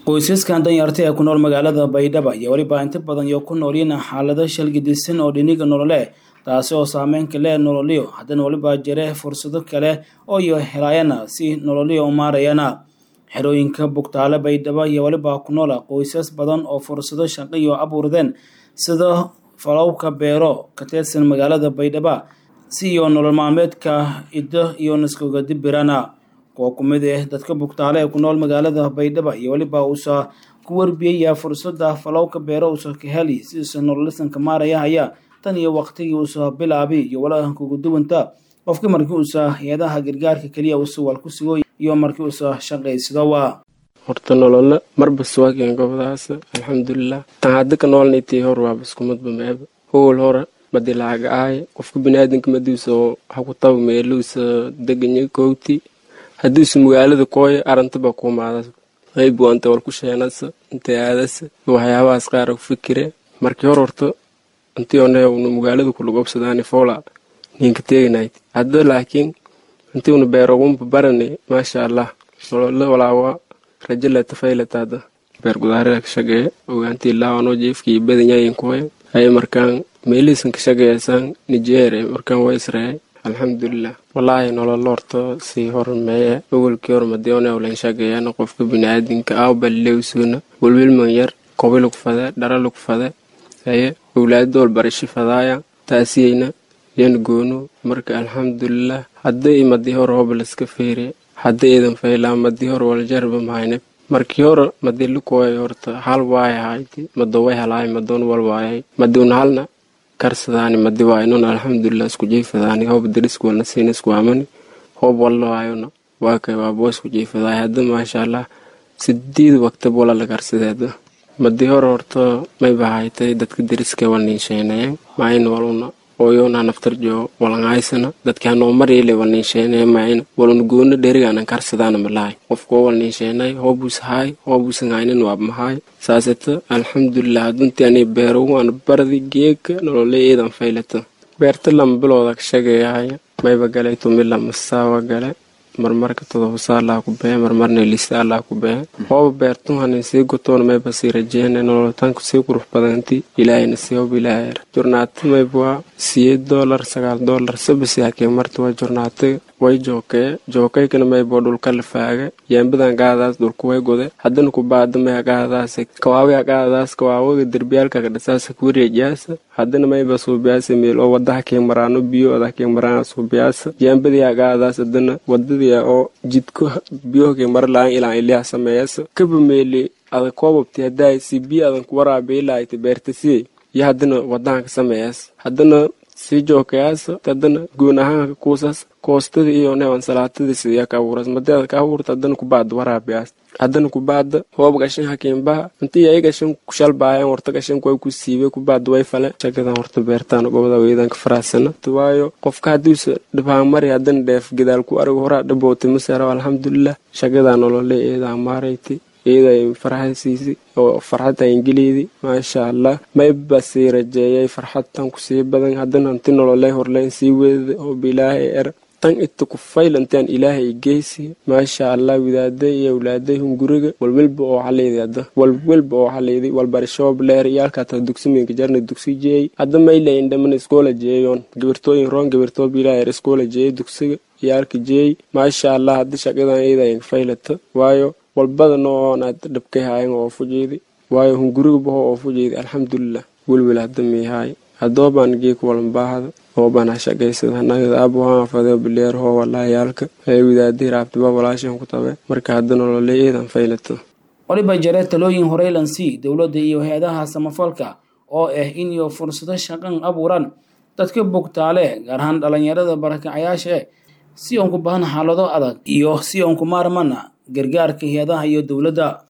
qoysaskan danyarta ee ku nool magaalada baydhaba iyo weliba inta badan iyo ku noolyiin xaalado shalgidisan oo dhiniga nolole taasi oo saameynka leh nololyo haddana weliba jire fursado kale oo iyo helaayana si nololyo umaarayana xerooyinka bugtaale baydhaba iyo weliba ku noola qoysas badan oo fursado shaqaiyo abuurdeen sida falowka beero ka tirsan magaalada baydhaba si iyo nolol maalmeedka iddo iyo naskogadibirana kuwa ku mid ah dadka bugtaale ee ku nool magaalada baydhaba iyo weliba uusa ku warbiyaya fursada falowka beero uusa ka heli sidiisa nololisanka maaraya haya tan iyo waqtigii uusa bilaabi iyo walaankugu duwanta qofkii markii uusa hay-adaha gargaarka keliya uusa wal ku sigo iyo markii uusa shaqaysadowa horta nolole marba suwaakeen gobdaas alxamdulilah tan hadda ka noolnaytii hor waaba iskumadba meeba howal hore madi lacag ahay qofka biniaadanka madiisa haku taba meeluusa deganya kowti haddiisu magaalada kooya arantaba kuumaada qayb wanta wal ku sheenasa intay aadasa waxyaabahaas qaara ku fikire markii hor horta intii oneuna magaalada kulagobsadaani foola ninka teeganayd hadda laakiin intii una beerogunba barani maasha allah nolole walaawa rajo leta fayleta hadda beer gudaarada ka shaqeeya ogaantii laawanoo jeefkii badanyayin kooya ay markaan meelihiisan ka shaqeeyasaan nijeere markaan waa israel alxamdulilah walaahi nololo horta sii hormeeye awalkii hor madiyoonewlan shaqeeyana qofka biniaadinka awbalilewsuuna welwelman yar kobi lagu fade dhara lagu fade haye owlaaddool barashi fadaaya taasiyeyna yan goonu marka alxamdulilah hadday madii hor hoba laska feere hadda iidan faylaa madii hor waljarba mahayne markii hore madii lukooya horta hal waaya hayti madoway halaay madoon wal waayay madiuna halna karsadaani madi waaynuna alxamdulilah isku jeefadaani hoob darisku walna siina isku amani hoob wallo waayona waa kay waabo isku jeefadaay hadda maasha allah sideed waqtab wala la karsadeeda madii hore horta may bahaytay dadka dariska walniinsheenayen maayna waluna ooyona naftarjo walangaysana dadki hanoo mariile walniinsheenaye maayna waluna goona dherigaanan karsadaana malahay qofkoo walniinsheenay hoobus haay hoobusan haynin waab mahaay saaseta alxamdulilah haduntii ani beerogu ana bardi geeka nolole iidan faylata beerta lama bilooda ka shageeyahaya mayba galay tumi lamasaawa gale marmarka todobasaa allaa ku behe marmarna lisa allaa ku behe hooba beertun hanin sii gotoona mayba sii rajeena nololitaanku sii qurux badanti ilaahayna sii hob ilaahayr jornaata mayba waa siyeed doolar sagaal doolar sabasi hakee marta waa jornaata way jookee jookaykana mayba dhulka la faaga yeembadan qaadaas dhulku way gode haddana ku baada may qaadaas kawaawi qaadaas kawaawaga derbiyaalka kadhasaasa kuwareejaasa haddana mayba suubiyaasa meel oo wada hakee maraano biyo ada hakee maraana suubiyaasa yeembadii qaadaas haddana wadadii oo jidko biyohakee mara la-aan ilaan iliha sameeyasa kaba meeli adag koobabti haddaay si biyo adan ku waraabeelaayta beertasiye iyo haddana wadahanka sameeyas haddana sii jookayaasa haddana goon ahaanka kuusas koostada iyo neewan salaatadii sidiya ka abuuras madeeda ka abuurta haddana kubaada waraabiyaas haddana kubaada hoob gashan hakiinbaha intii ay gashan kushalbaayaan horta gashanku way ku siibe kubaada way fale shagadan horta beertaan gobada weedanka faraasana waayo qofka haddiisa dhibhaan mari haddana dheef gadaal ku arag horaa dhabootay masaro alxamdulilah shagadaa nolole eedaa maarayti iyada farxadsiisi oo farxadta ingiliidi maasha allah mayba sii rajeeyay farxadtan kusii badan haddana inti nololey horleyn sii weedada oo bilaahay er tan ita ku faylantaan ilaahay geysi maasha allah widaaday iyo awlaaday hunguriga walwelba oo xaleydi hadda walwelba oo xaleydi walbarashoob leer iyaalkaata dugsiminka jarna dugsi jeeyey hadda maylayn dhamana iskoola jeeyoon gabirtooyin roon gabirtoo bilaaher iskoola jeeyey dugsiga iyaalka jeeyey maasha allah hadda shaqadan iyada faylata waayo walbada noonaad dhabkay haayan oo fujeedi waayo hunguriga baho oo fujeedi alxamdulilah welwel hadda miihaay hadoobaan geeka walanbaahada hoobaan ha shaqaysada hanagada aabuhaan fadeo bileer hoo walaayaalka ee widaadii raabtiba walaashan ku tabe marka hadda nolole eedan faylata waliba jare talooyin horeylansi dowladda iyo hay-adaha samafalka oo ah in iyo fursado shaqan abuuran dadka bugtaale gaar ahaan dhalinyarada barakacayaasha si oon ku bahan xaalado adag iyo si oon ku maarmana gargaarka hay-adaha iyo dowladda